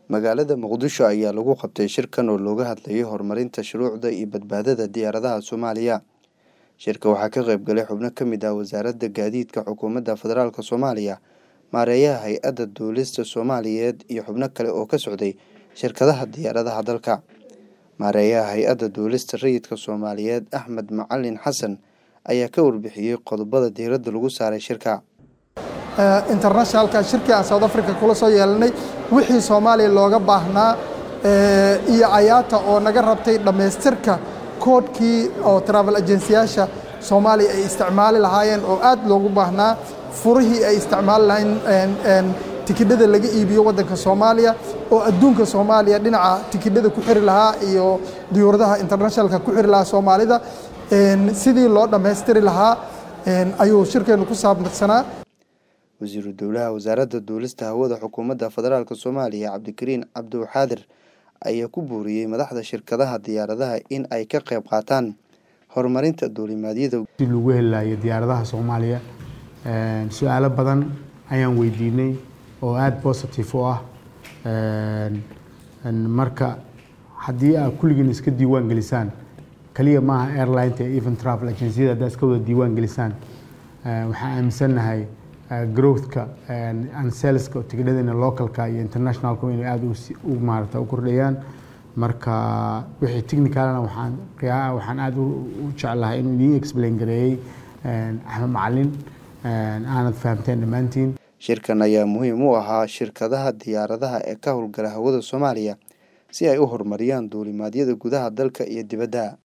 magaalada muqdisho ayaa lagu qabtay shirkan oo looga hadlayay horumarinta shuruucda iyo badbaadada diyaaradaha soomaaliya shirka waxaa ka qayb galay xubno ka mid ah wasaaradda gaadiidka xukuumadda federaalk soomaaliya maareeyaha hay-adda duulista soomaaliyeed iyo xubno kale oo ka socday shirkadaha diyaaradaha dalka maareeyaha hay-adda duulista rayidka soomaaliyeed axmed macalin xasan ayaa ka warbixiyey qodobada diiradda lagu saaray shirka internationalka shirkii aan south africa kula soo yeelanay wixii soomaaliya looga baahnaa iyo ayaata oo naga rabtay dhammaystirka koodhkii oo travel agensiyaasha soomaaliya ay isticmaali lahaayeen oo aad loogu baahnaa furihii ay isticmaali lahayn tikidhada laga iibiyo waddanka soomaaliya oo adduunka soomaaliya dhinaca tikidhada ku xiri lahaa iyo diyuuradaha internationalka ku xiri lahaa soomaalida sidii loo dhammaystiri lahaa ayuu shirkeennu ku saabsanaa wasiiru dowlaha wasaaradda duulista hawada xukuumadda federaalk soomaaliya cabdikariin cabdiwaxaadir ayaa ku buuriyey madaxda shirkadaha diyaaradaha in ay ka qayb qaataan horumarinta duulimaadyada si lagu helayo diyaaradaha soomaaliya su-aalo badan ayaan weydiinay oo aada positive u ah marka haddii aad kulligiin iska diiwaan gelisaan kaliya maaha airlineta even travel agenciyada haddaad iska wada diiwaan gelisaan waxaan aaminsannahay growthka and saleska tigidhadana localka iyo internationalka inay aada u maarata u kordhayaan marka wixii technicalna waxaan waxaan aada u jeclahay inuu idiin explain gareeyey axmed macalin aanad fahamteen dhammaantiin shirkan ayaa muhiim u ahaa shirkadaha diyaaradaha ee ka howlgala hawada soomaaliya si ay u horumariyaan duulimaadyada gudaha dalka iyo dibadda